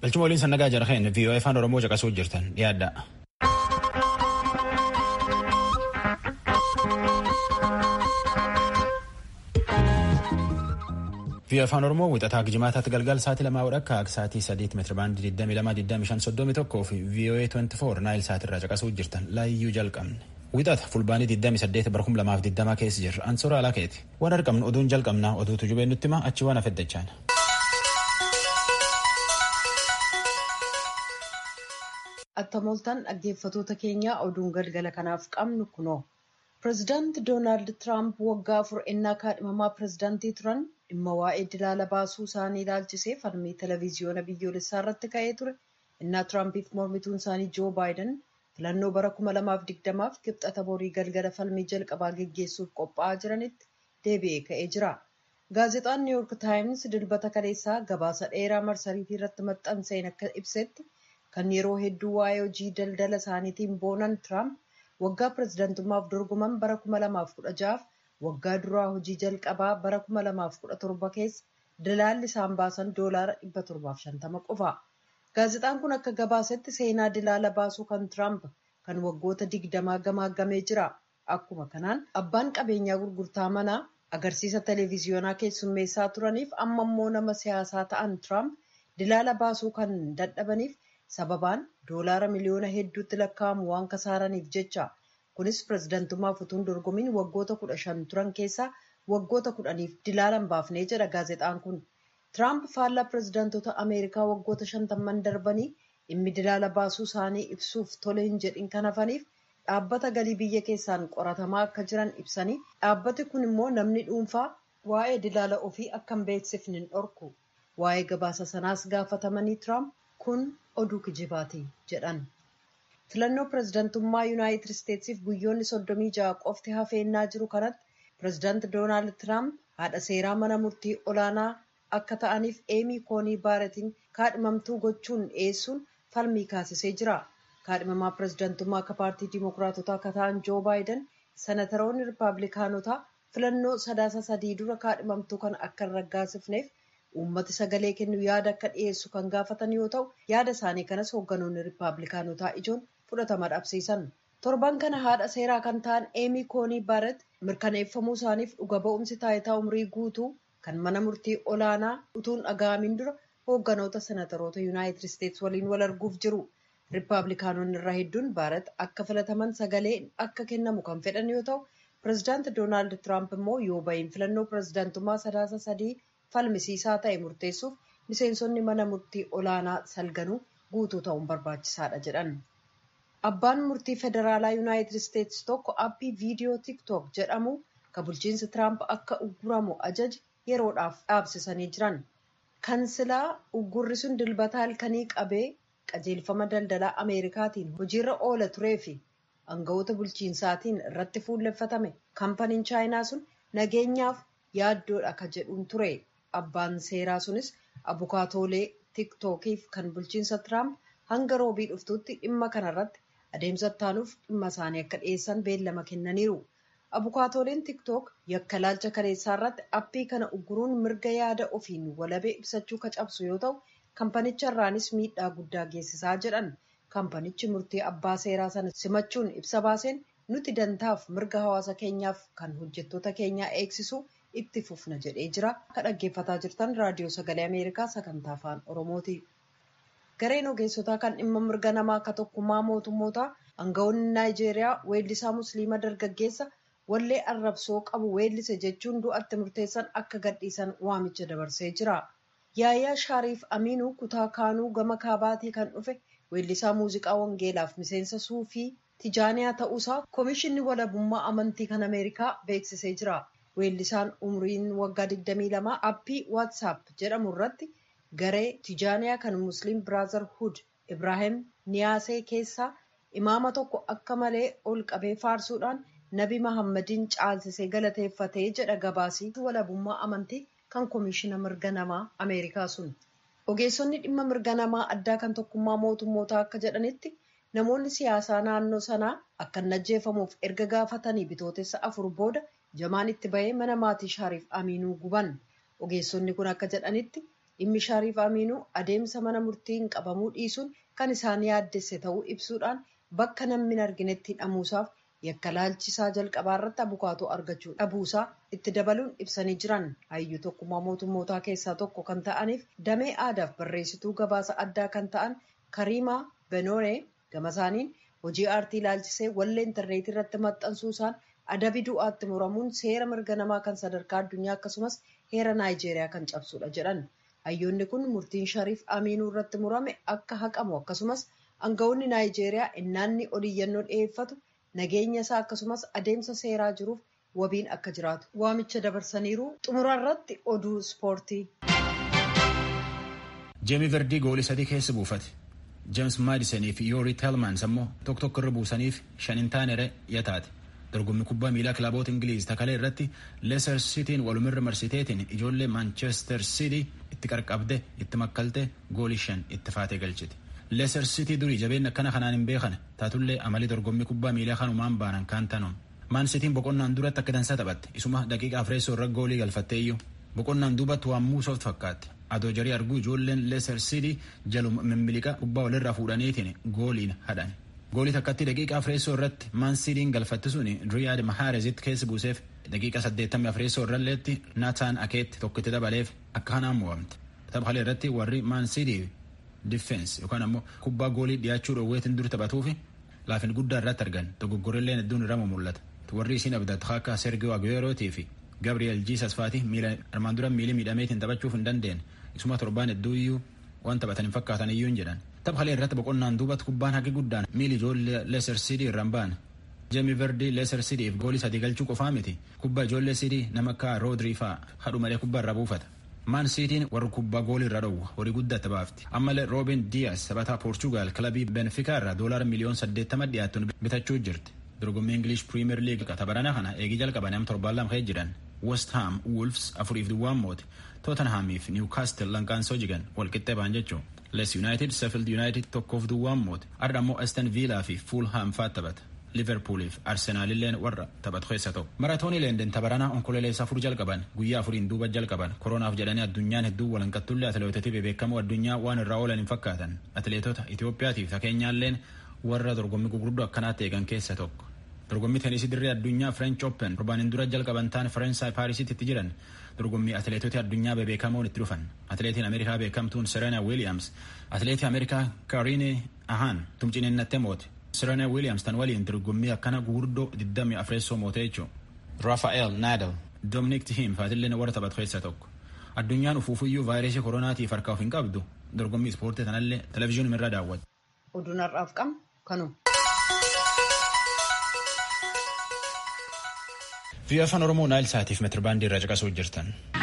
Galchuma waliin sannagaa jarheen VOA afaan Oromoo caqasuu jirtan dhiyaadha. VOA afaan Oromoo wixataa jimaataatti galgal sa'aatii lamaa wadhakka akka sa'aatii sadiitti meetira baandii 22,25,31 fi VOA 24 naayil sa'aatirraa caqasuu jirtan laayyuu jalqabne. Wixata fulbaanii 28 bara 2020 keessa jirra. Ansoora alakeeti. Waan argamnu oduun jalqabnaa oduutu jubee nutti hima achi waan afeddachaan. Attamoltaan dhaggeeffatoota keenyaa oduun galgala kanaaf qabnu kunoo. Pireezidaanti Doonaald Tiraamp waggaa afur ennaa kaadhimamaa pireezidaantii turan dhimma waa'ee dilaala baasuu isaanii ilaalchisee falmii televezyiyoona biyyoolessaa irratti ka'ee ture. Innaa Tiraampiif mormituun isaanii Joo Baayiden filannoo bara 2020f kibxata borii galgala falmii jalqabaa geggeessuuf qophaa'aa jiranitti deebi'ee ka'ee jira. Gaazexaan Niw Yoork Taayims dilbata kaleessaa gabaasa dheeraa marsariitii irratti maxxanseen akka ibsetti kan yeroo hedduu waa'ee hojii daldala isaaniitiin boonan Tiraamp waggaa pireezidantummaaf dorgoman bara 2016 waggaa duraa hojii jalqabaa bara 2017 keessa dilaalli isaan baasan doolaara 750 qofa. Gaazexaan kun akka gabaasetti seenaa dilaala baasuu kan Tiraamp kan waggoota digdamaa gamaagamee jira. Akkuma kanaan abbaan qabeenyaa gurgurtaa manaa agarsiisa televezyiyoonaa keessummeessaa turaniif amma immoo nama siyaasaa ta'an Tiraamp dilaala baasuu kan dadhabaniif sababaan doolaara miliyoona hedduutti lakkaa'amu waan kasaaraniif jecha. Kunis pireezidantummaaf utuun dorgomiin waggoota kudha shan turan keessaa waggoota kudhaniif dilaala hin baafnee jedha gaazexaan kun. Tiraamp faallaa pireezidantota Ameerikaa waggoota shantamman darbanii dhimmi dilaala baasuu isaanii ibsuuf tole hin jedhin kan hafaniif dhaabbata galii biyya keessaan qoratamaa akka jiran ibsanii dhaabbati kun immoo namni dhuunfaa waa'ee dilaala ofii akka hin beeksifne hin dhorku. Waa'ee gabaasa sanaas gaafatamanii Tiraamp kun oduu kijibaati jedhan. Filannoo pireezidantummaa Yuunaayitid Isteetsiif guyyoonni soddomii ja'a qofti hafeennaa jiru kanatti pireezidaanti Doonaald Tiraamp haadha seeraa mana murtii olaanaa akka ta'aniif eemii koonii baaretiin kaadhimamtuu gochuun dhiyeessuun falmii kaasisee jira. Kaadhimamaa pireezidantummaa akka paartii Dimookiraatotaa akka ta'an Joo Baayiden senataroonni Rippaabilikaanotaa filannoo sadaasa sadii dura kaadhimamtuu kan akka hin raggaasifneef uummati sagalee kennu yaada akka dhiyeessu kan gaafatan yoo ta'u yaada isaanii kanas hoogganoonni Rippaabilikaanotaa ijoon fudhatama dhabsiisan. Torban kana haadha seeraa kan ta'an eemii koonii baaret mirkaneeffamuu isaaniif dhuga ba'umsi taayitaa umrii guutuu kan mana murtii olaanaa utuun dhaga'amin dura hoogganoota senataroota yuunaayitid isteetsi waliin wal arguuf jiru. Rippaabilikaanonni irraa hedduun baaret akka filataman sagalee akka kennamu kan fedhan yoo ta'u pireezidaanti Doonaald Tiraamp immoo yoo bahin filannoo pireezidaantummaa sadaasa sadii falmisiisaa ta'e murteessuuf miseensonni mana murtii olaanaa salganuu guutuu ta'uun barbaachisaadha jedhan. Abbaan murtii federaalaa yuunaayitid isteetsi tokko aappii viidiyoo tiktook jedhamu kan bulchiinsi Tiraamp akka ugguramu ajaja yeroodhaaf dhaabsisanii jiran. Kansilaa uggurri sun dilbata halkanii qabee qajeelfama daldalaa Ameerikaatiin hojiirra oola turee fi aangawoota bulchiinsaatiin irratti fuulleffatame kaampaniin chaayinaa sun nageenyaaf yaaddoodha ka jedhuun ture. Abbaan seeraa sunis abukaatoolee tiktookiif kan bulchiinsa Tiraamp hanga roobii dhuftuutti dhimma kanarratti adeemsa ittaanuuf dhimma isaanii akka dhiyeessan beellama kennaniiru. Abukaatooleen tiktook yakka laalcha kaleessaa irratti appii kana ugguruun mirga yaada ofiin walabee ibsachuu ka cabsu yoo ta'u kaampanicha irraanis miidhaa guddaa geessisaa jedhan. Kaampanichi murtii abbaa seeraa sana simachuun ibsa baaseen nuti dantaaf mirga hawaasa keenyaaf kan hojjettoota keenyaa eegsisu itti fufna jedhee jira. Akka dhaggeeffataa jirtan raadiyoo sagalee Ameerikaa sagantaa afaan Oromooti. Gareen ogeessotaa kan dhimma mirga namaa akka tokkummaa mootummootaa aangawoonni Naayijeeriyaa weellisaa musliima dargaggeessa wallee arrabsoo qabu weellise jechuun du'atti murteessan akka gadhiisan waamicha dabarsee jira. Yaayyaa Shaariif Aminuu kutaa kaanuu gama kaabaatii kan dhufe weellisaa muuziqaa wangeelaaf miseensa suufii tijaaniyaa ta'uusaa koomishinni walabummaa amantii kan Ameerikaa beeksisee jira. Weellisaan umriin waggaa 22 aappii waatsaap jedhamu irratti garee tijaaniyaa kan musliim biraazarhud Ibraahim Niyaasee keessaa imaama tokko akka malee ol qabee faarsuudhaan nabi Mahammadiin caalsisee galateeffatee jedha gabaasii walabummaa amantii kan koomishina mirga namaa Ameerikaa sun. Ogeessonni dhimma mirga namaa addaa kan tokkummaa mootummootaa akka jedhanitti namoonni siyaasaa naannoo sanaa akka hin ajjeefamuuf erga gaafatanii bitootessa afur booda jamaan itti bahee mana maatii shaariif aminuu guban ogeessonni kun akka jedhanitti dhimmi Shariif Aminuu adeemsa mana murtiin qabamuu dhiisuun kan isaan yaaddesse ta'uu ibsuudhaan bakka namni hin arginetti hidhamuusaaf yakka laalchisaa jalqabaa irratti abukaatoo argachuu dhabuusaa itti dabaluun ibsanii jiran hayyuu tokkummaa mootummootaa keessaa tokko kan ta'aniif damee aadaaf barreessituu gabaasa addaa kan ta'an kariimaa benooree gama isaaniin hojii aartii laalchisee wallee intarneetii irratti maxxansuusaan adabi du'aatti muramuun seera mirga namaa kan sadarkaa addunyaa akkasumas heera naayijeeriyaa kan cabsudha jedhan hayyoonni kun murtiin shariif amiinuu irratti murame akka haqamu akkasumas aangawoonni naayijeeriyaa innaanni oliyyannoo dhiyeeffatu nageenya isaa akkasumas adeemsa seeraa jiruuf wabiin akka jiraatu waamicha dabarsaniiru xumura irratti oduu ispoortii. jeemi verdii goolii sadii keessa buufate jeems maadisanii fi yoorii teelmaans ammoo tokko tokko irra buusaniif shan hin taane yataate dorgommii kubbaa miilaa kilaboota ingiliiz takalee irratti leeser sitiin walumirra marsiteetiin ijoollee maanchestar sitii itti qarqabde itti makkalte goolii shan itti faatee galchite. leeser sitii durii jabeenya akkana kanaan hin beekan taatullee amalii dorgommii kubbaa miilaa kanumaan baanan kaan tanuun maan sitiin boqonnaan duratti akka dansaa taphatte isuma daqiiqaa afreessoo irra goolii galfattee iyyuu boqonnaan duubatti waan muusoft fakkaatte adoo jarii arguu ijoolleen leeser sitii jaluma mimmiliqa kubbaa walirraa fuudhaniitiin gooliin hadhan goolii takkatti daqiiqaa afreessoo irratti maan sitiin galfatte suni riyaad mahaarezitti keessa buuseef daqiiqa saddeettamii afreessoo irralleetti naataan akeetti tokkitti dabaleef akka kanaan mo'amte taphalee irratti warri maan sitii diffeensi yookaan ammoo kubbaa goolii dhiyaachuu dhoowweetiin dur taphatuufi laafin guddaa irratti argan dogoggorrilleen hedduun irraa mul'ata warri isiin abdatu akka sergio agueerootii fi gabriel jiisas faati miila armaan dura miilii miidhameetiin taphachuuf hin dandeenye isuma torbaan hedduu iyyuu waan taphatan hin fakkaatan iyyuu hin jedhan taphalee irratti boqonnaan duubatti kubbaan haqi guddaan miili ijoollee leeser sidii irraan ba'an jeemi verdi leeser sidiif goolii sadii galchuu qofaa miti kubbaa ijoollee sidii nama akka roodrii fa'a hadhu malee kubbaa irraa buufata maan siitiin warra kubbaa goolii irra dhowwa horii guddaatti baafti ammallee roobin diyaas taphataa poorchugaal kilabii benfikaa irraa doolaara miliyoon saddeettama dhiyaattuun bitachuu jirti dorgommii ingilish piriimeer liig tabarana kana eegii jalqaban am torbaan lama ka'ee jiran west ham wolves afuriif duwwaan moote tootenhaamiif niwkaastil lankaansoo jigan walqixxee ba'an jechuun les yuunaayitid sefild yuunaayitid tokkoof duwwaan moote arda ammoo aston viilaa fi fuulhaam faa taphata liverpooliif arsenaalilleen warra taphatu keessa ta'u maratoonii leenden tabaranaa onkoleeleessa afur jalqaban guyyaa afuriin duuba jalqaban koronaaf jedhanii addunyaan hedduu walanqattullee atileetotii bebeekamoo addunyaa waan irraa oolan hin fakkaatan atileetota itiyoophiyaatiif fakeenyaalleen warra dorgommii gurguddoo akkanaatti eegan keessa tokko dorgommii teenisii dirree addunyaa french open torbaaniin dura jalqaban ta'an faransaay paarisitti itti jiran dorgommii atileetota addunyaa bebeekamoon itti dhufan atileetiin ameerikaa beekamtuun serena wiiliyaams atileetii ameerikaa kaariine ahaan tumcineennatti moote serena wiiliyaams tan waliin dorgommii akkana gurguddoo 24 mootee jechuun raafael naadal dominik tihiim faatillee warra taphatu keessa tokko addunyaan ufuufuyyuu vaayirasii koronaatiif harkaa of hin qabdu dorgommii ispoortii tanallee televezyiinii irra daawwatu. oduun har'aaf qabnu kanuma. Biyya afaan Oromoo Naayil Saatiif meetirbaandii irra caqasuu jirtan.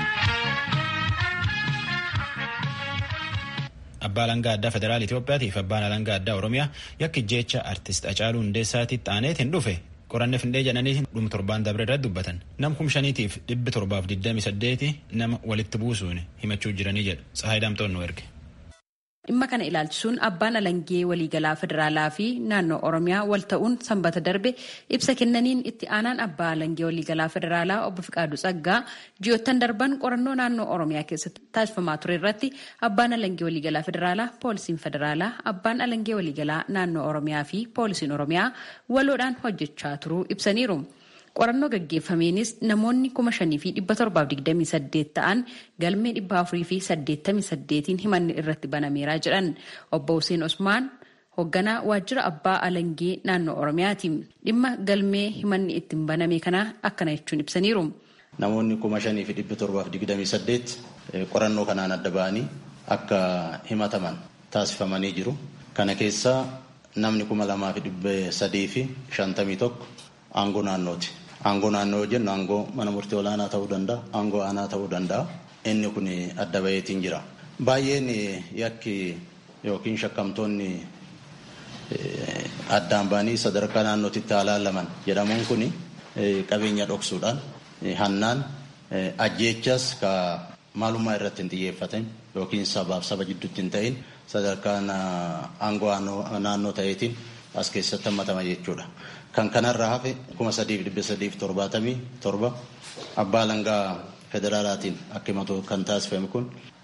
Abbaa Alangaa Addaa Federaal Itoophiyaatiif fi Abbaan Alangaa Addaa Oromiyaa yakki jecha artist Hacaaluu Hundeessaatitti aaneetiin dhufe qoranne findee jedhaniitiin dhuma torbaan dabre irratti dubbatan. Nam kum shaniitiif dhibbi torbaaf digdami saddeeti nama walitti buusuun himachuu jiranii jedhu. Tsahaay Daamtoon nu erge. dhimma kana ilaalchisuun abbaan alangee waliigalaa federaalaa fi naannoo oromiyaa wal ta'uun sanbata darbe ibsa kennaniin itti aanaan abbaa alangee waliigalaa federaalaa obbo Fiqaaduu Tsaggaa ji'oottan darban qorannoo naannoo oromiyaa keessatti taasifamaa ture irratti abbaan alangee waliigalaa federaalaa poolisiin federaalaa abbaan alangee waliigalaa naannoo oromiyaa fi poolisiin oromiyaa waloodhaan hojjechaa turuu ibsaniiru. qorannoo gaggeeffameenis namoonni kuma shanii fi dhibba torbaaf digdamii saddeet ta'an galmee dhibba afurii fi saddeettamii saddeetiin himanni irratti banameeraa jedhan obbo Hussein Osmaan hoogganaa waajjira abbaa alangee naannoo oromiyaati dhimma galmee himanni ittiin baname kana akkana jechuun ibsaniiru. Namoonni kuma shanii fi dhibba torbaaf digdamii saddeet qorannoo kanaan adda ba'anii akka himataman taasifamanii jiru. Kana keessaa namni kuma lamaa fi dhibba sadii fi shantamii tokko aangoo naannooti. Aangoo naannoo yoo jennu aangoo mana murtii olaanaa ta'uu danda'a, aangoo aanaa ta'uu danda'a. Inni kun adda baheetiin jira. Baay'een yakki yookiin shakkamtoonni addaan ba'anii sadarkaa naannootitti halaalaman jedhamuun kun qabeenya dhoksuudhaan hannaan ajjeechas ka maalummaa irratti hin xiyyeeffatin yookiin sabaaf saba jidduutti hin ta'in sadarkaa aangoo naannoo ta'eetiin as keessatti hammatama jechuudha. Kan kanarraa hafe kuma sadiif dhibba sadiif torbaatamii torba abbaa alangaa federaalaatiin akka himatu kan taasifame kun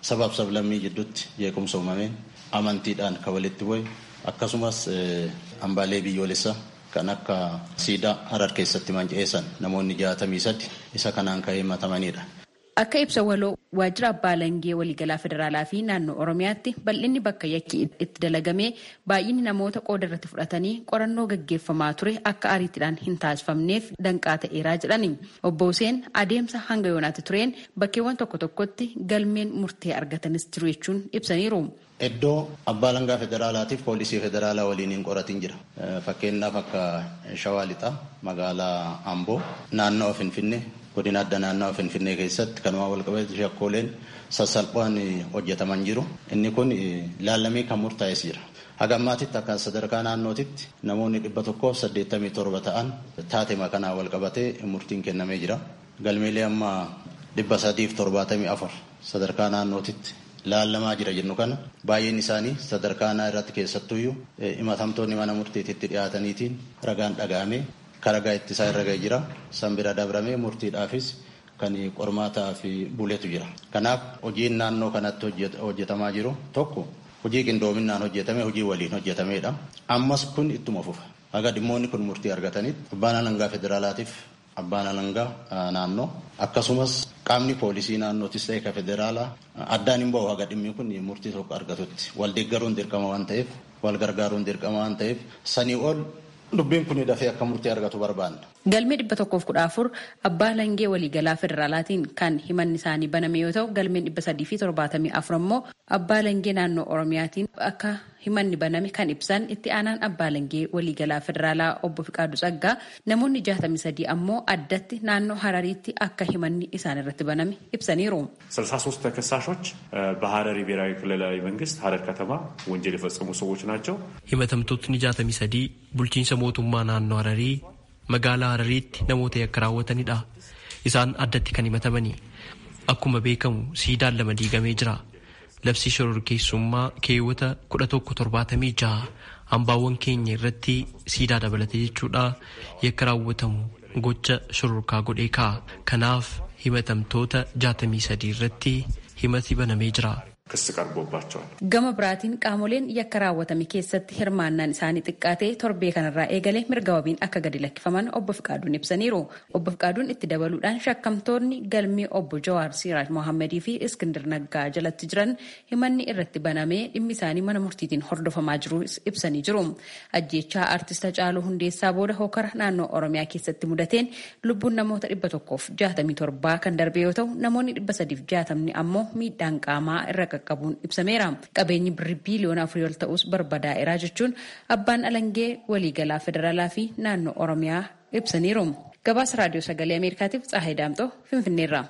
sabaaf sablammii jidduutti jeequmsa uumameen amantiidhaan kan walitti bu'e akkasumas hambaalee biyyoolessaa kan akka siidaa harar keessatti manca'eessan namoonni jaatamii sadi isa kanaan ka'ee himatamanidha. Akka ibsa waloo waajjira abbaa alangaa waliigalaa federaalaa fi naannoo oromiyaatti bal'inni bakka yakki itti dalagamee baay'inni namoota qooda irratti fudhatanii qorannoo gaggeeffamaa ture akka ariitiidhaan hin taasifamneef danqaa ta'eeraa jedhani. Obbo Huseen adeemsa hanga yoonaatti tureen bakkeewwan tokko tokkotti galmeen murtee argatanis jiru jechuun ibsaniiru. Iddoo abbaa alangaa federaalaatiif poolisii federaalaa waliin hin qoratin jira. Fakkeenyaaf akka Shawaa Lixaa magaalaa Amboo naannoo Finfinnee godina adda naannoo Finfinnee keessatti kanuma walqabatu shakkooleen sassalphaan hojjetaman jiru. Inni kun laallamee kan murtaa'es jira. Haga ammaatitti akka sadarkaa naannootitti namoonni dhibba tokkoof saddeettamii torba ta'an taatee kanaa walqabatee murtiin kennamee jira. Galmeelee amma dhibba sadiif torbaatamii afur sadarkaa naannootitti laallamaa jira jennu kana baay'een isaanii sadarkaa naa irratti keessattuyyuu himatamtoonni mana murtiititti dhiyaataniitiin ragaan dhaga'amee karagaa ittisaa irra ga'ee jira san bira dabramee murtiidhaafis kan qormaataa fi buletu jira kanaaf hojiin naannoo kanatti hojjetamaa jiru tokko hojii qindoominaan hojjetame hojii waliin hojjetameedha ammas kun ittuma fufa haga dhimmoonni kun murtii argatanitti abbaan alangaa federaalaatiif abbaan alangaa naannoo akkasumas qaamni poolisii naannootis ta'e ka federaalaa addaan hin ba'u haga dhimmi kun murtii tokko argatutti wal deeggaruun dirqama waan ta'eef wal gargaaruun dirqama waan ta'eef sanii ol dubbiin kun dafee akka murtii argatu barbaanna. Galmee dhibba tokkoof kudha afur abbaa alangaa waliigalaa federaalaatiin kan himanni isaanii baname yoo ta'u galmeen dhibba sadii fi torbaatamii afur ammoo abbaa alangaa naannoo oromiyaatiin akka himanni baname kan ibsan itti aanaan abbaa alangaa waliigalaa federaalaa obbo Fiqaadu Tsaggaa namoonni jaatamii sadii ammoo addatti naannoo Harariitti akka himanni isaan irratti baname ibsaniiru. ስልሳ ሶስት ተከሳሾች በሀረሪ ብሔራዊ ክልላዊ መንግስት ሀረር ከተማ ወንጀል የፈጸሙ ሰዎች ናቸው። himatamtootni jaatamii sadii bulchiinsa mootummaa naannoo Hararii magaalaa Harariitti namoota yakka raawwatanidha. Isaan addatti kan himatamani. Akkuma beekamu siidaan lama diigamee jira. Labsii shororkeessummaa keewwata kudha tokko torbaatamii jaha hambaawwan keenya irratti siidaa dabalate jechuudha yakka raawwatamu gocha shororkaa godhee ka'a. Kanaaf himatamtoota jaatamii sadii irratti himati banamee jira. ክስ ቀርቦባቸዋል። Gama biraatiin qaamoleen yakka raawwatame keessatti hirmaannaan isaanii xiqqaatee torbee kanarraa eegalee mirga wabiin akka gadi lakkifaman obbo Fiqaaduun ibsaniiru. Obbo Fiqaaduun itti dabaluudhaan shakkamtoonni galmee obbo Jawaar Siraaj Mohammadii fi Iskindir Naggaa jalatti jiran himanni irratti banamee dhimmi isaanii mana murtiitiin hordofamaa jiru ibsanii jiru. Ajjeechaa artista Hacaaluu Hundeessaa booda hookara naannoo Oromiyaa keessatti mudateen lubbuun namoota dhibba tokkoof jaatamii torbaa kan darbe yoo ta'u namoonni dhibba sadiif jaatamni ammoo miidhaan qaamaa irra qaqqabuun ibsameera. Qabeenyi birrii biiliyoona afurii ol ta'us barbadaa'eera jechuun abbaan alangee waliigalaa federaalaa fi naannoo Oromiyaa ibsaniiru. Gabaasa raadiyoo sagalee Ameerikaatiif Tsaahay Daamxoo Finfinneerra.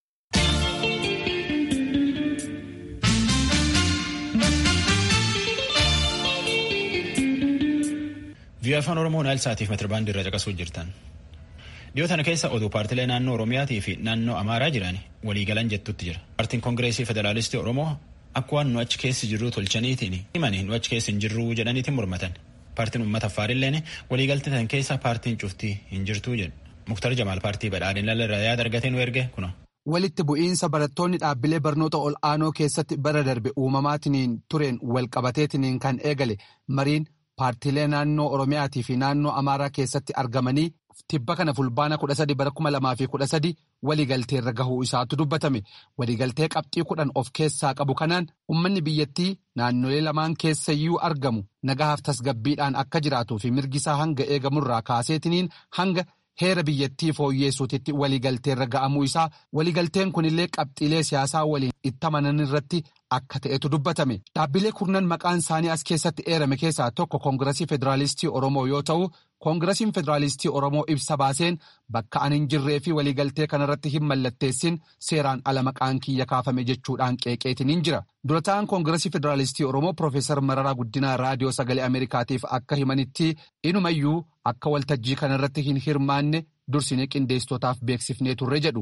Biyya afaan Oromoo naayil saatiif metirbaandii irra caqasuu jirtan. Dhiyoo tana keessa oduu paartilee naannoo Oromiyaatii fi naannoo Amaaraa jiran waliigalan jettutti jira. Paartiin Koongireesii Federaalistii Oromoo akka waan nu achi keessa jirru tolchaniitiin himanii nu achi keessa hin jirru jedhaniitiin mormatan. Paartiin uummata Affaarilleen waliigaltee tan keessa paartiin cuftii hin jirtu jedhu. Muktar Jamaal paartii badhaadhina irraa yaada argatee nu erge kuna. Walitti bu'iinsa barattoonni dhaabbilee barnoota ol aanoo keessatti bara darbe uumamaatiniin tureen walqabateetiniin kan eegale mariin paartiilee naannoo Oromiyaatii fi naannoo Amaaraa keessatti argamanii tibba kana fulbaana kudha sadi bara kuma lamaa fi kudha sadi waliigaltee irra gahuu isaatu dubbatame. Waliigaltee qabxii kudhan of keessaa qabu kanaan uummanni biyyattii naannolee lamaan keessayyuu argamu nagahaaf tasgabbiidhaan akka jiraatuu fi mirgisaa hanga eegamurraa kaaseetiniin hanga heera biyyattii fooyyeessuutitti waliigaltee irra ga'amuu isaa waliigalteen kunillee qabxiilee siyaasaa waliin itti amanan irratti akka ta'etu dubbatame. Dhaabbilee kurnan maqaan isaanii as keessatti eerame keessaa tokko koongirasii federaalistii Oromoo yoo ta'u, koongirasiin federaalistii Oromoo ibsa baaseen bakka ani hin jirree fi waliigaltee kanarratti hin mallatteessin seeraan ala maqaan kiyya kaafame jechuudhaan qeeqeetiin hin jira. Dura ta'an koongirasii federaalistii Oromoo Profeesar Mararaa Guddinaa raadiyoo sagalee Ameerikaatiif akka himanitti inumayyuu akka waltajjii kanarratti hin hirmaanne dursinee qindeessitootaaf beeksifnee turre jedhu.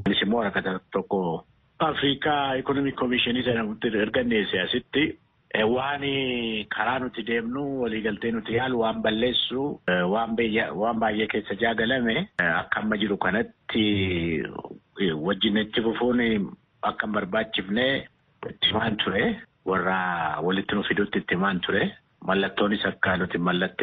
Afrikaa Ikonomik Komishinii jedhamutti erga dhiyeesse asitti waan karaa nuti deemnu waliigaltee nuti yaalu waan balleessu waan baay'ee keessa jaagalame akka amma jiru kanatti wajjin itti fufuun akka hin barbaachifne itti himaan ture. Warra walitti nu fidutti itti himaan ture. Mallattoonis akka nuti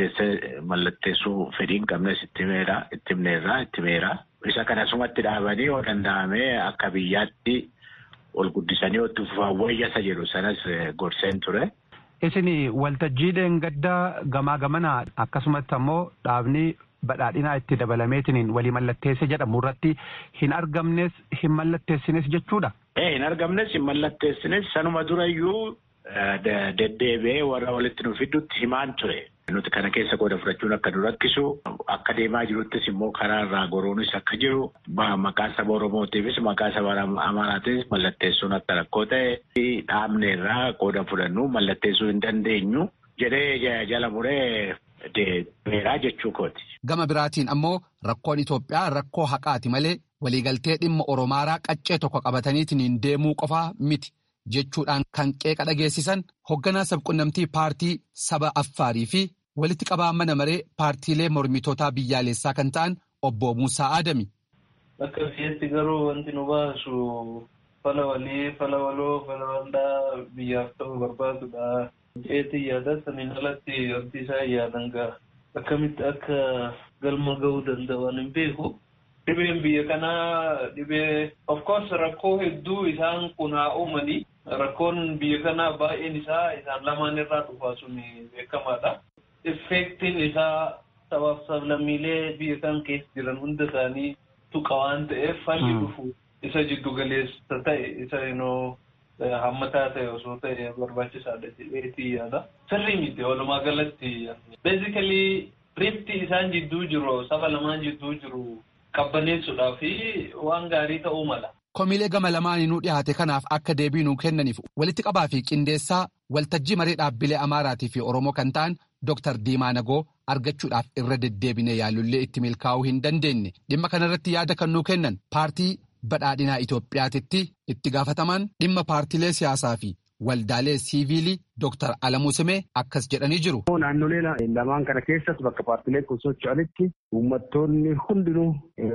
mallatteessuu fedhii hin qabnes itti himeera, itti himneerra, itti himeera. Isa kanasumatti dhaabanii yoo danda'ame akka biyyaatti ol guddisanii itti fufan wayyasa jedhu sanas gorseen ture. Isin waltajjiileen gaddaa gamaa gamanaa akkasumatti ammoo dhaabni badhaadhinaa itti dabalameetiin walii mallatteesse jedhamu irratti hin argamnes hin mallatteessines jechuudha. Ee hin argamnes hin mallatteessines sanuma durayyuu deddeebi'ee warra walitti nu fidutti himaan ture. Nuti kana keessa qooda fudhachuun akka nu rakkisu akka deemaa jiruttis immoo karaa irraa goruunis akka jiru maqaa saba Oromootiifis maqaa saba Amaaraatiifis mallatteessuun akka rakkoo ta'e dhaabne irraa qooda fudhannu mallatteessuu hin dandeenyu jedhee jala muree deemeeraa jechuu kooti. Gama biraatiin ammoo rakkoon Itoophiyaa rakkoo haqaati malee waliigaltee dhimma Oromaaraa qaccee tokko qabataniitiin deemuu qofaa miti. jechuudhaan kan qeeqa dhageessisan hoogganaa sabqunnamtii paartii saba affaarii fi walitti qabaa mana maree paartiilee mormitootaa biyyaalessaa kan ta'an obbo Muusaa Adami. Akka biyyaatti garuu wanti nu baasu fala walii, fala waloo, fala waldaa biyyaaf ta'uu barbaadudha. Jeetii yaada saniin alatti wanti isaan yaadan ga'a. Akkamitti akka galma ga'uu danda'an hin beeku. Dhibeen biyya kanaa dhibee of course rakkoo hedduu isaan kun haa uumanii rakkoon biyya kanaa baay'een isaa isaan lamaan irraa dhufaa sun beekamaadha. Effektiin isaa sabaaf sablammiilee biyya kan keessa jiran hunda isaanii tuqa waan ta'eef falli dhufu isa jiddu galeessa ta'e isa inoo hammataa ta'e osoo ta'e barbaachisaadha jedheetii yaada. Sirrii miti walumaa galatti. Basically rifti isaan jidduu jiru saba lamaan jidduu jiru qabbaneessuudhaa fi waan gaarii ta'uu mala. Komiilee gama lamaaniinuu dhiyaate kanaaf akka deebii nuu kennaniif walitti qabaa fi qindeessaa waltajjii maree dhaabbilee Amaaraatii fi Oromoo kan ta'an Dr. Diimaa Nagoo argachuudhaaf irra deddeebine yaalullee itti milkaa'uu hin dandeenye dhimma kanarratti yaada kan nuu kennan paartii badhaadhinaa Itoophiyaatitti itti gaafataman dhimma paartiilee siyaasaa fi waldaalee siiviilii Dr. Alamuu Simee akkas jedhanii jiru. Naannolee lamaan kana keessatti bakka paartiileen kun socho'anitti uummattoonni hundinuu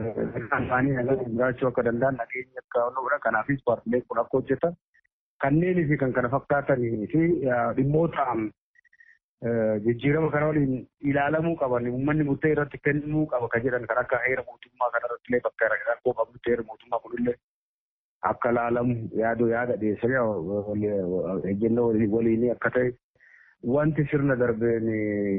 isaanii nagaan jiraachuu akka danda'an nageenya akka ooludha. Kanaafis paartiileen kun akka hojjetan kanneenii fi kan kana fakkaatanii fi dhimmoota jijjiirama kana waliin ilaalamuu qaban uummanni murtee irratti kennuu qaba kan jedhan kan akka heera mootummaa kana irratti illee bakka rakkoo qabnutti heera mootummaa kunillee akka ilaalamu yaaduu yaada dhiyeessanii ejjennoo waliin akka ta'e wanti sirna darbeen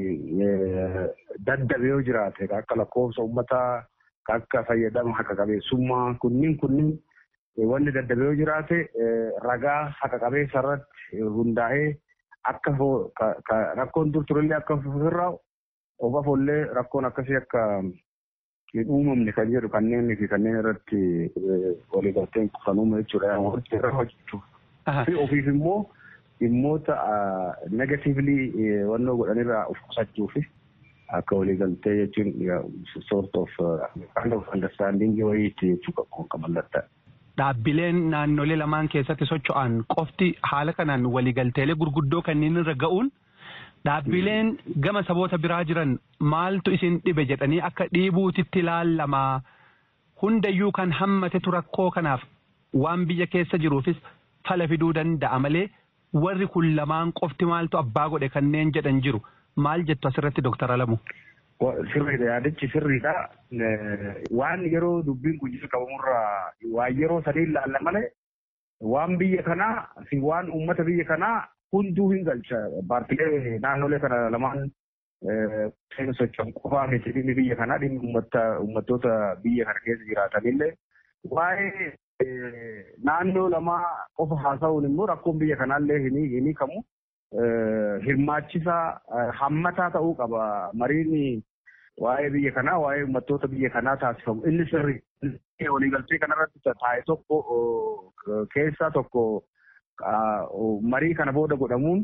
daddabe yoo jiraate akka lakkoofsa uummataa akka fayyadama haqa qabeessummaa kunniin kunniin wanni daddabe yoo jiraate ragaa haqa qabeessa irratti hundaa'ee akka rakkoon dur turellee akka ofirraa of afollee rakkoon akkasii akka hin uumamne kan jedhu kanneen fi kanneen irratti waliigalteen kan uume jechuudha. Irra hojjechuuf. Fi ofiif immoo dhimmoota negatiivlii wannoo godhanirraa of qusachuuf akka waliigaltee jechuun sort of kind of understanding wayiitti jechuu kan mallatta'e. Dhaabbileen naannolee lamaan keessatti socho'an qofti haala kanaan waliigalteelee gurguddoo kanneen irra ga'uun dhaabbileen gama saboota biraa jiran maaltu isin dhibe jedhanii akka dhiibuutitti ilaalamaa hundayyuu kan hammatetu rakkoo kanaaf waan biyya keessa jiruufis fala fiduu danda'a malee warri kun lamaan qofti maaltu abbaa godhe kanneen jedhan jiru maal jettu asirratti dooktar Alamu. Sirriidha yaadichi sirriidha. Waan yeroo dubbiin kun jalqabamurraa waan yeroo sadii ilaalla malee waan biyya kanaa fi waan uummata biyya kanaa hunduu hin galcha. Paartilee naannolee kana lamaan socho'an qofaa miti dhimmi biyya kanaa dhimmi uummattoota biyya kana keessa jiraatanillee waa'ee naannoo lamaa qofa haasa'uun immoo rakkoon biyya kanaallee hin hiikamu. Hirmaachisaa hammataa ta'uu qaba. Mariin waa'ee biyya kanaa waa'ee uummattoota biyya kanaa taasifamu. Inni sirri waliigaltee kanarratti taa'e tokko keessaa tokko marii kana booda godhamuun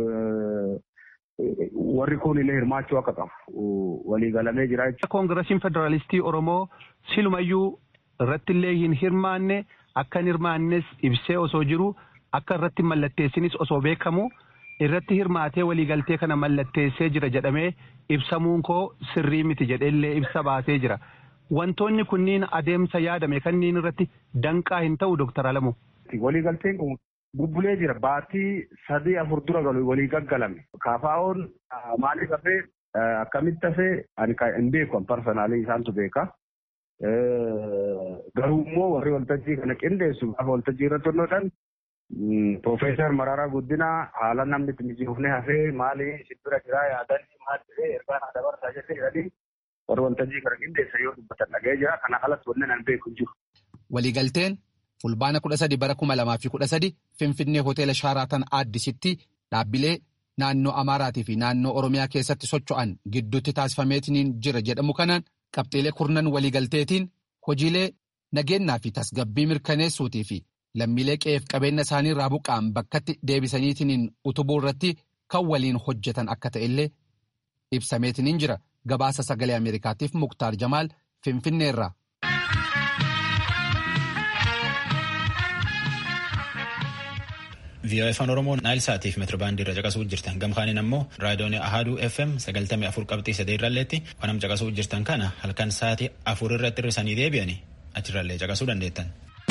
warri kun illee hirmaachuu akka qabu waliigalamee jira jechuudha. Koongirasiin Federaalistii Oromoo silumayyuu irratti illee hin hirmaanne akka hin hirmaannes ibsee osoo jiru akka irratti mallatteessinis osoo beekamu irratti hirmaatee waliigaltee kana mallatteessee jira jedhamee ibsamuun koo sirrii miti jedheellee ibsa baasee jira. Wantoonni kunniin adeemsa yaadame kanneen irratti danqaa hin ta'u Dooktar Alamu. Waliigalteen kun bubbulee jira baatii sadii afur dura galu walii gaggalame kaafaa'oon maaliif hafee akkamitti hafee ani hin beeku parsanaalii isaantu beeka. Garuu immoo warri waltajjii kana qindeessu gaafa waltajjii irratti hundoodhaan Profeesar Mararaa Guddinaa haala namni itti mijoofne hafee maali sibbira jiraa yaadanii maal jedhee ergaa naa dabarsaa jette jedhanii warri waltajjii kana qindeessan yoo dubbatan dhaga'ee jira kana alatti wanni nan beeku jiru. Waliigalteen fulbaana kudha sadi bara kuma lamaa fi kudha sadi Finfinnee hoteela Shaaraatan Aaddisitti dhaabbilee naannoo Amaaraatii fi naannoo Oromiyaa keessatti socho'an gidduutti taasifameetiin jira jedhamu kanaan qabxiilee kurnan waliigalteetiin hojiilee nageenyaa fi tasgabbii mirkaneessuutii fi lammiilee qe'eef qabeenya isaanii irraa buqqa'an bakkatti deebisaniitiin utubuu irratti kan waliin hojjetan akka ta'ellee ibsameetiin jira gabaasa sagalee Ameerikaatiif Muktaar Jamaal Finfinneerraa. VOA afaan Oromoo Naayil Saatiif meetirbaandii irra caqasuu jirtan gamkaaniin ammoo raadiyoon Ahaduu FM sagaltamii afur qabxii sadii irralleetti wanam caqasuu jirtan kana halkan sa'aatii afur irratti hirrisanii deebi'anii achirrallee caqasuu dandeettan.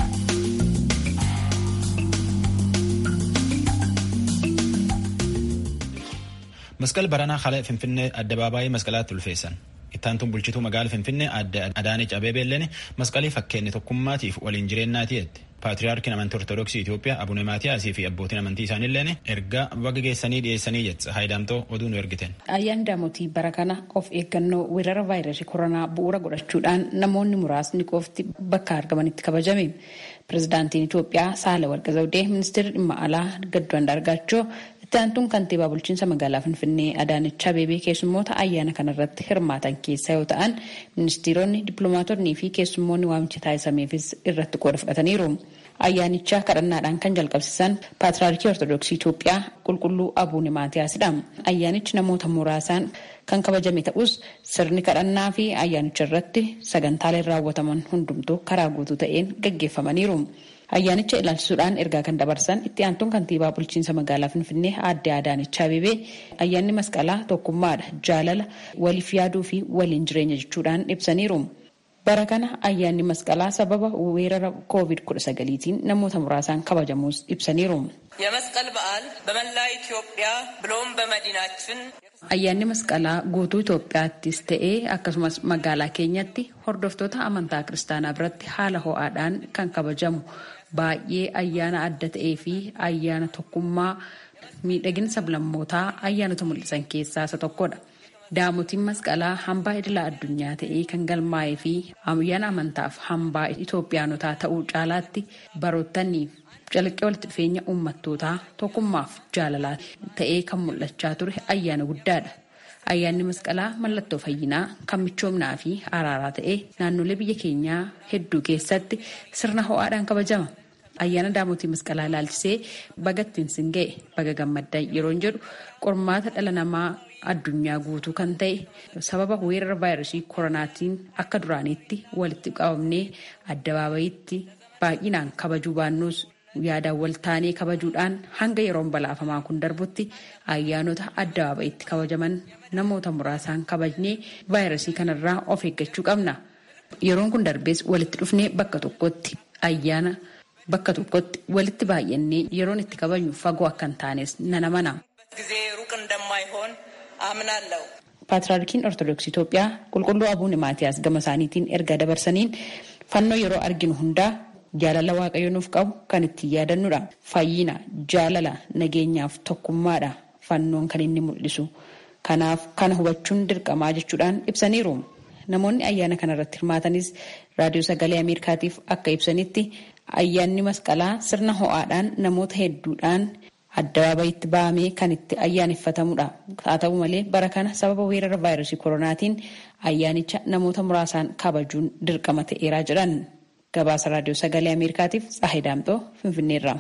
Masqal baranaa haala Finfinnee addabaabaayii masqalaatti ulfeessan. Ittaantuun bulchituu magaala Finfinnee adde Adaanech Abeebeelleen masqalii fakkeenyi tokkummaatiif waliin jireenyaati jette. Paatiriyaarkiin amantii Ortoodooksii Itoophiyaa Abune Maatiyaasii fi abbootiin amantii isaaniilleen ergaa baga geessanii dhiyeessanii jette. Haayidaamtoo oduu nu ergiten. Ayyaanni daamotii bara kana of eeggannoo weerara vaayirasii koronaa bu'uura godhachuudhaan namoonni muraasni qofti bakka argamanitti kabajame. Pireezidaantiin Itoophiyaa Saalawarqi Zawudee ministeerri dhimma alaa Gadduu Andaargaachoo itti aantuun kantiibaa bulchiinsa magaalaa Finfinnee Adaanech Abeebee keessummoota ayyaana kanarratti hirmaatan keessaa yoo ta'an ministeeronni dippiloomaatonnii fi keessummoonni waamicha taasisameefis irratti qooda fudhataniiru. Ayyaanicha kadhannaadhaan kan jalqabsiisan Paatriyaarkii Ortoodooksii Itoophiyaa qulqulluu Abuune Maatiyaasidha. Ayyaanichi namoota muraasaan kan kabajame ta'us sirni kadhannaa fi ayyaanicha irratti sagantaaleen raawwataman hundumtuu karaa guutuu ta'een gaggeeffamaniiru. Ayyaanicha ilaalchisuudhaan ergaa kan dabarsan itti aantuun kantiibaa bulchiinsa magaalaa Finfinnee aadde Adaanech Abeebee ayyaanni masqalaa tokkummaadha, jaalala, waliif yaaduu fi waliin jireenya jechuudhaan ibsaniiru. Bara kana ayyaanni masqalaa sababa weerara COVID-19tiin namoota muraasaan kabajamuus ibsaniiru. የመስቀል በዓል በመላ ኢትዮጵያ ብሎም በመዲናችን Ayyaanni masqalaa guutuu Itoophiyaattis ta'ee akkasumas magaalaa keenyatti hordoftoota amantaa kiristaanaa biratti haala ho'aadhaan kan kabajamu baay'ee ayyaana adda ta'ee fi ayyaana tokkummaa miidhagina sablammootaa ayyaanota mul'isan keessaa isa tokkodha. Daamotiin masqalaa hambaa idilaa addunyaa ta'ee kan galmaa'ee fi ayyaana amantaaf hambaa Itoophiyaanotaa ta'uu caalaatti baroottaniif calaqqee walitti dhufeenya uummattootaa tokkummaaf jaalalaa ta'ee kan mul'achaa ture ayyaana guddaadha. Ayyaanni masqalaa mallattoo fayyinaa kan michoomnaa fi araaraa ta'ee naannolee biyya keenyaa hedduu keessatti sirna ho'aadhaan kabajama. Ayyaana daamotii masqalaa ilaalchisee baga ittiin sin ga'e baga gammaddan yeroo jedhu qormaata dhala namaa addunyaa guutuu kan ta'e sababa weerara vaayirasii koronaatiin akka duraaniitti walitti qabamnee addabaabayitti baay'inaan kabajuu baannuus yaadaan wal taanee kabajuudhaan hanga yeroon balaafamaa kun darbutti ayyaanota addabaabayitti kabajaman namoota muraasaan kabajnee vaayirasii kanarraa of eeggachuu qabna. Yeroon kun darbees walitti dhufnee bakka tokkotti ayyaana bakka tokkotti walitti baay'annee yeroon itti kabajnu fagoo akka hin taanes nan amana. ጊዜ ሩቅ እንደማይሆን አምናለሁ። Paatriyaarkiin Ortoodooksii Itoophiyaa qulqulluu Abuune Maatiyaas gama isaaniitiin erga dabarsaniin fannoo yeroo arginu hundaa jaalala waaqayyo nuuf qabu kan ittiin yaadannudha. Fayyina, jaalala, nageenyaaf tokkummaadha fannoon kan inni mul'isu. Kanaaf kana hubachuun dirqamaa jechuudhaan ibsaniiru. Namoonni ayyaana kanarratti hirmaatanis raadiyoo sagalee Ameerikaatiif akka ibsanitti ayyaanni masqalaa sirna ho'aadhaan namoota hedduudhaan addabaabayitti ba'amee kan itti ayyaaneffatamudha. Haa ta'u malee bara kana sababa weerara vaayirasii koronaatiin ayyaanicha namoota muraasaan kabajuun dirqama ta'eeraa jedhan. Gabaasa raadiyoo sagalee Ameerikaatiif Tsaahee Daamxoo Finfinneerraa.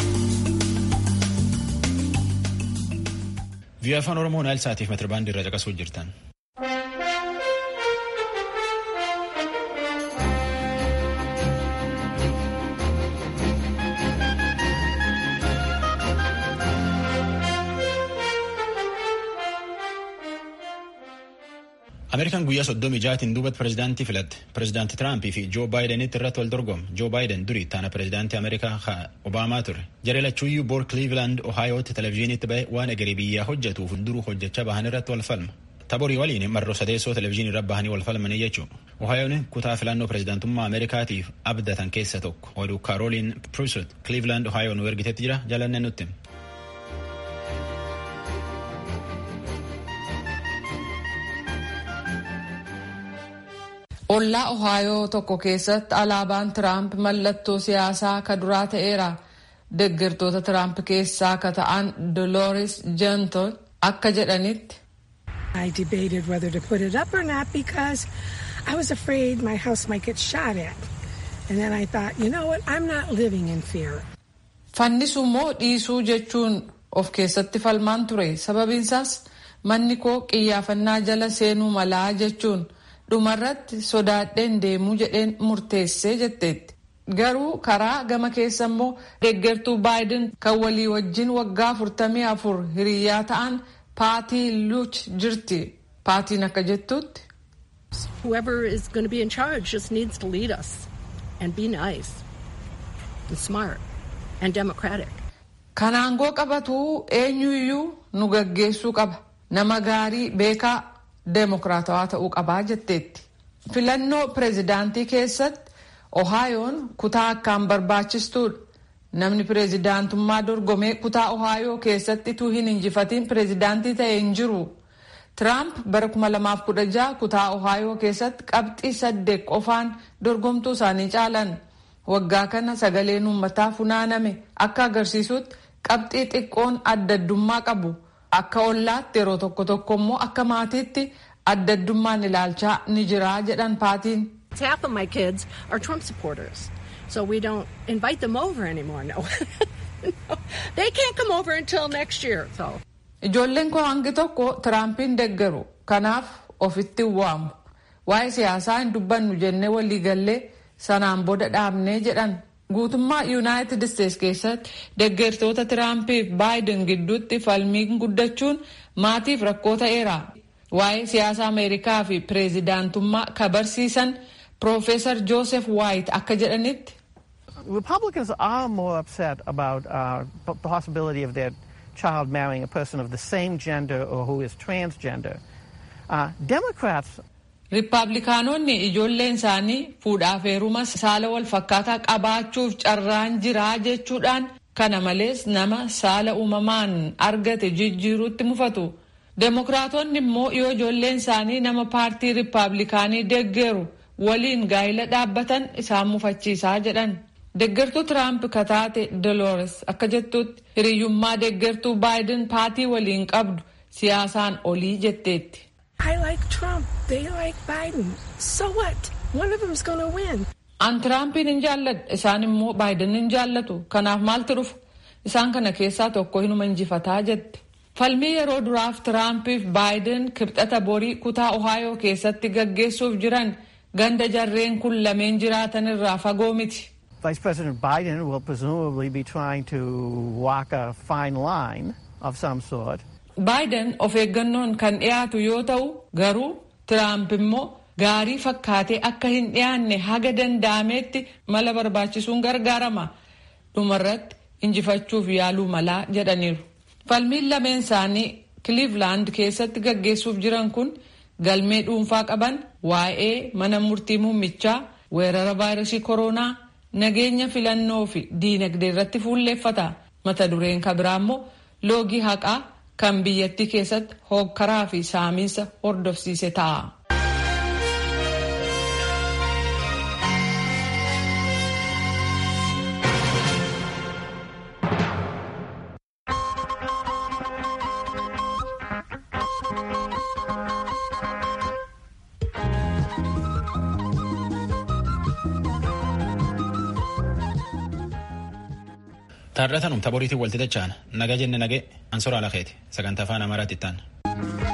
Vii'oo afaan Oromoo Naayil Saatiif meetirbaandii irra caqasuu jirtan. Ameerikaan guyyaa soddomii jaatiin duubatti pirezidaantii filatte. Pirezidaanti Tiraampii fi Joo Baayidenitti irratti wal dorgomu. Joo Baayiden durii taana pirezidaantii Ameerikaa Obaamaa ture. Jaree lachuuyyuu boor Cleveland Ohaayootti televezyiiniitti ba'e waan egeree biyyaa hojjetuuf duruu hojjechaa bahan irratti wal falma. Taborii waliin marroo sadeessoo televezyiinii irra bahanii wal falmanii jechuudha. Ohaayoon kutaa filannoo pirezidaantummaa Ameerikaatiif abdatan keessa tokko. Oduu Kaaroliin Pruisot Cleveland Ohaayoo nu ergitetti jira jalanne nutti. Ollaa Ohaayoo tokko keessatti alaabaan Tiraamp mallattoo siyaasaa ka duraa ta'eera. Deeggartoota Tiraamp keessaa ka ta'an Dolores Jenton akka jedhanitti. I debated whether to put it up or not because I was afraid my house might get shot at. And then I thought, you know what, I'm not living in fear. Fannisu moo dhiisuu jechuun of keessatti falmaan ture. Sababiinsaas manni koo qiyyaafannaa jala seenuu malaa jechuun dhumarratti sodaadheen deemuu jedheen murteessee jetteetti. Garuu karaa gama keessa immoo deeggartuu baayiden kan walii wajjin waggaa afurtamii afur hiriyyaa ta'an paatii luuch jirti. Paatiin akka jettutti. Whoever is going to be in charge just needs to lead us and be nice and smart and democratic. Kan aangoo qabatuu eenyuyyuu nu gaggeessuu qaba. Nama gaarii beekaa deemokiraatawaa ta'uu qabaa jetteetti. Filannoo pireezidaantii keessatti Ohaayoon kutaa akkaan barbaachistuudha. Namni pireezidaantummaa dorgomee kutaa Ohaayoo keessatti utuu hin injifatiin pireezidaantii ta'e hin jiru. Tiraamp bara 2016 kutaa Ohaayoo keessatti qabxii saddeet qofaan dorgomtuu isaanii caalan. Waggaa kana sagaleen uummataa funaaname akka agarsiisutti qabxii xiqqoon addaddummaa qabu. Akka ollaatti yeroo tokko tokko immoo akka maatiitti addaddummaan ilaalchaa ni jira jedhan paatiin. Half of my kids are Trump supporters, so we don't invite them over anymore. No, no. they can't come over until next year. So. Ijoolleen koo hangi tokko Tiraampiin deeggaru kanaaf ofitti waamu. Waa'ee siyaasaa hin dubbannu jennee waliigallee sanaan booda dhaabnee jedhan. Guutummaa Yuunaayitid Isteets keessatti deeggartoota Tiraampiif baayiden gidduutti falmiin guddachuun maatiif rakkoo ta'eera. Waa'ee siyaasa Ameerikaa fi pireezidaantummaa ka barsiisan Profeesar Joseph White akka jedhanitti. Republicans are more upset about uh, the possibility of their child marrying a person of the same gender or who is transgender. Uh, Democrats Riippaabilikaanonni ijoolleen isaanii fuudhaaf heeruma saala wal fakkaataa qabaachuuf carraan jiraa jechuudhaan kana malees nama saala uumamaan argate jijjiiruutti mufatu. Demokiraatonni immoo yoo ijoolleen isaanii nama paartii riippaabilikaanii deeggeru waliin gaa'ila dhaabbatan isaan mufachiisaa jedhan. Deeggartuu Tiraamp kataate Dolores akka jettutti hiriyyummaa deeggartuu baayiden paatii waliin qabdu siyaasaan olii jetteetti. I like Trump. They like Biden. So what? One of them's going to win. An Tiraampiin hin jaalladhu isaan immoo baayiden hin jaallatu kanaaf maaltu dhufu isaan kana keessaa tokko hinuma injifataa jette. Falmii yeroo duraaf Tiraampiif baayiden kibxata borii kutaa Ohaayoo keessatti gaggeessuuf jiran ganda jarreen kun lameen jiraatan irraa fagoo miti. Vice President Biden will presumably be trying to walk a fine line of some sort. Baayiden of eeggannoon kan dhiyaatu yoo ta'u garuu Tiraamp immoo gaarii fakkaatee akka hin dhiyaanne haga danda'ameetti mala barbaachisuun gargaarama. Dhumarratti injifachuuf yaaluu malaa jedhaniiru. Falmiin lameen isaanii Cleveland keessatti gaggeessuuf jiran kun galmee dhuunfaa qaban waa'ee mana murtii muummichaa weerara vaayirasii koronaa nageenya filannoo fi diinagdee irratti fuulleeffata. Mata dureen kabiraa immoo loogii haqaa kan biyyattii keessatti hoogkaraa fi saamiinsa hordofsiise ta'a. Taarratanum taboriitiin walti dacha'an naga jenne nagee ansoraa lakeeti sagantaa afaan amaaraatti itti